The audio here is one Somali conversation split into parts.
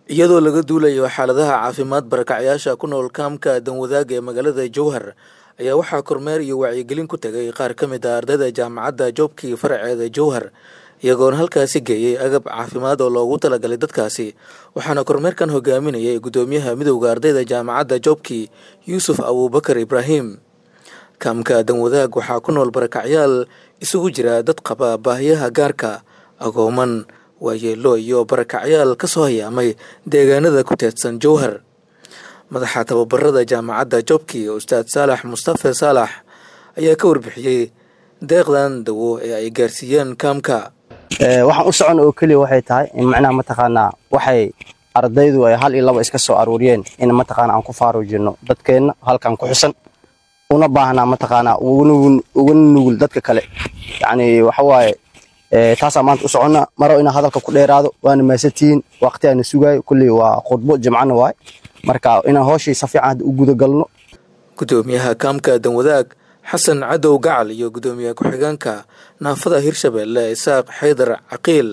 iyadoo laga duulayo xaaladaha caafimaad barakacyaasha ku nool kaamka danwadaaga ee magaalada jowhar ayaa waxaa kormeer iyo wacyigelin ku tegay qaar ka mid ah ardayda jaamacadda joobkii faraceeda jowhar iyagoona halkaasi geeyey agab caafimaad oo loogu talagalay dadkaasi waxaana kormeerkan hogaaminayay guddoomiyaha midowda ardayda jaamacadda joobkii yuusuf abuubakar ibraahim kaamka danwadaag waxaa ku nool barakacyaal isugu jira dad qaba baahiyaha gaarka agooman waayeelo iyo barakacyaal ka soo hayaamay deegaanada ku teedsan jowhar madaxa tababarada jaamacadda joobkii ustaad saalax mustafe saalax ayaa ka warbixiyey deeqdan dawo ee ay gaarsiiyeen kaamka waxaan u socon oo keliya waxay tahay in macnaha mataqaanaa waxay ardaydu ay hal iyo laba iska soo aruuriyeen in mataqaana aan ku faaruujino dadkeenna halkan ku xusan una baahnaa mataqaanaa uga nugul dadka kale yacni waxa waaye taasaa maanta u soconna maro inaa hadalka ku dheeraado waana maasantihiin waqti aana sugaayo kulley waa khudbo jimcana waay marka inaan hooshii si fiican hadda u gudagalno guddoomiyaha kaamka danwadaag xasan cadow gacal iyo guddoomiye ku-xigeenka naafada hirshabeelle isaaq xaydar caqiil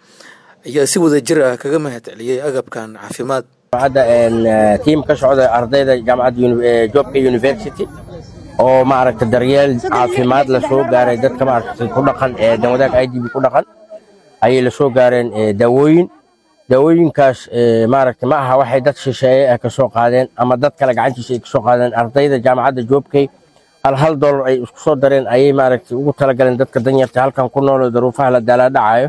ayaa si wada jir ah kaga mahad celiyey agabkan caafimaad hadda tiim ka socda ardayda jaamacadda joobka university oo maaragta daryeel caafimaad la soo gaaray dadka maaragtay ku dhaqan ee danwadaag i d b ku dhaqan ayay la soo gaareen daawooyin daawooyinkaas maaragta ma aha waxay dad shisheeye ah ka soo qaadeen ama dad kale gacantiisa ay ka soo qaadeen ardayda jaamacadda joobkay hal hal dollar ay isku soo dareen ayay maaragtay ugu talagaleen dadka danyarta halkan ku nool oo daruufaha la daalaadhacayo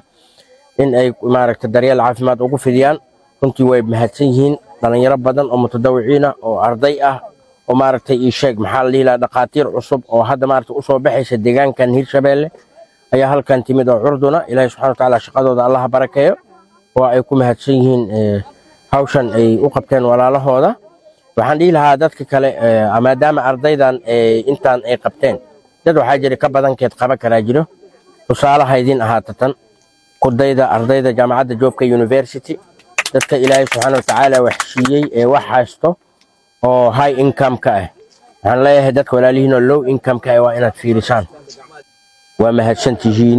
in ay maaragta daryeel caafimaad ugu fidiyaan runtii way mahadsan yihiin dhalinyaro badan oo mutadawiciin ah oo arday ah oo maaragtay ii sheeg maxaa la dhihi lahaa dhakhaatiir cusub oo hadda maaragtay usoo baxaysa deegaankan hirshabeelle ayaa halkan timid oo curduna ilaahay subxana wa tacaala shaqadooda allaha barakeeyo oo ay ku mahadsan yihiin hawshan ay u qabteen walaalahooda waxaan dhihi lahaa dadka kale maadaama ardaydan intaan ay qabteen dad waxaa jira ka badankeed qaban karaa jiro tusaalaha idin ahaata tan kudayda ardayda jaamacadda joobka university dadka ilaahay subxaana wa tacaala wax siiyey ee wax haysto oo high income ka ah waxaan leeyahay dadka walaalihiin oo low income ka ah waa inaad fiirisaan waa mahadsan tihiin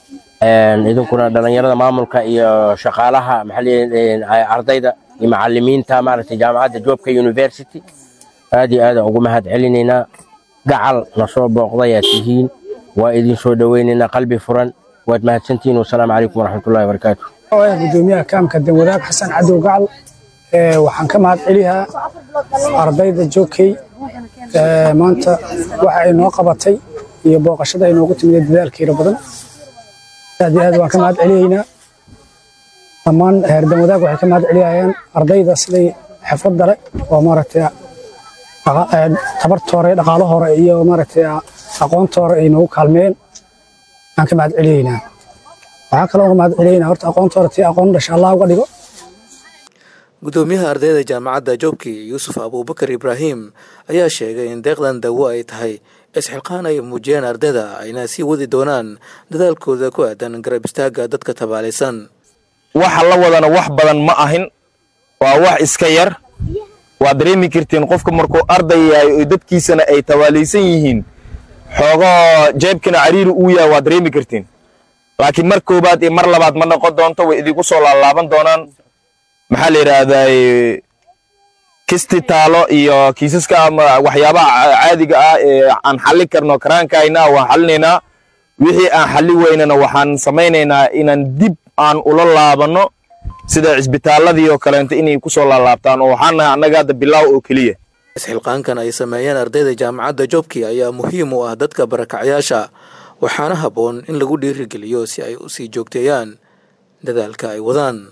idinkuna dhalinyarada maamulka iyo shaqaalaha maxaa ardayda iyo macalimiinta maaragtay jaamacadda joobka university aad iyo aad ugu mahad celinaynaa gacal na soo booqdayaa tihiin waa idin soo dhoweynaynaa qalbi furan waad mahadsantihiin wasalaamu calaykum waraxmatullahi wabarakaatu gudoomiyaha kaamka danwadaag xasan cadow gacal waxaan ka mahad celiyaa ardayda joogkey maanta waxa ay noo qabatay iyo booqashada ay noogu timid dadaalkeeda badan aad iyo aad waan ka mahad celiyaynaa dhammaan heer danwadaag waxay ka mahad celiyayaan ardayda siday xirfadda le oo maaragtay tabarta hore dhaqaalo hore iyo maaragtay aqoonta hore ay noogu kaalmeeyeen aan ka mahad celiyaynaa waxaa kaloo uga mahad celiyaynaa horta aqoonta hore tii aqoon dhasha allah uga dhigo guddoomiyaha ardayda jaamacadda joobkii yuusuf abuubakar ibraahim ayaa sheegay in deeqdan dawo ay tahay isxilqaan ay muujiyeen ardayda ayna sii wadi doonaan dadaalkooda ku aadan garab istaagga dadka tabaalaysan waxa la wadana wax badan ma ahin waa wax iska yar waad dareemi kartiin qofka markuu arday yahay oo dadkiisana ay tabaalaysan yihiin xoogoo jeebkana cariiri uu yahay waad dareemi kartiin laakiin mar koobaad iyo mar labaad ma noqon doonto way idinku soo laalaaban doonaan maxaa la yidhaahdaa kisti taalo iyo kiisaska ama waxyaabaha caadiga ah ee aan xallin karno karaankayna waan xallinaynaa wixii aan xalli weynana waxaan samaynaynaa inaan dib aan ula laabanno sida cisbitaaladii oo kaleento inay ku soo laalaabtaan oo waxaan nahay annaga hadda bilaaw oo keliya isxilqaankan ay sameeyeen ardayda jaamacadda joobkii ayaa muhiim u ah dadka barakacyaasha waxaana habboon in lagu dhiirigeliyo si ay u sii joogteeyaan dadaalka ay wadaan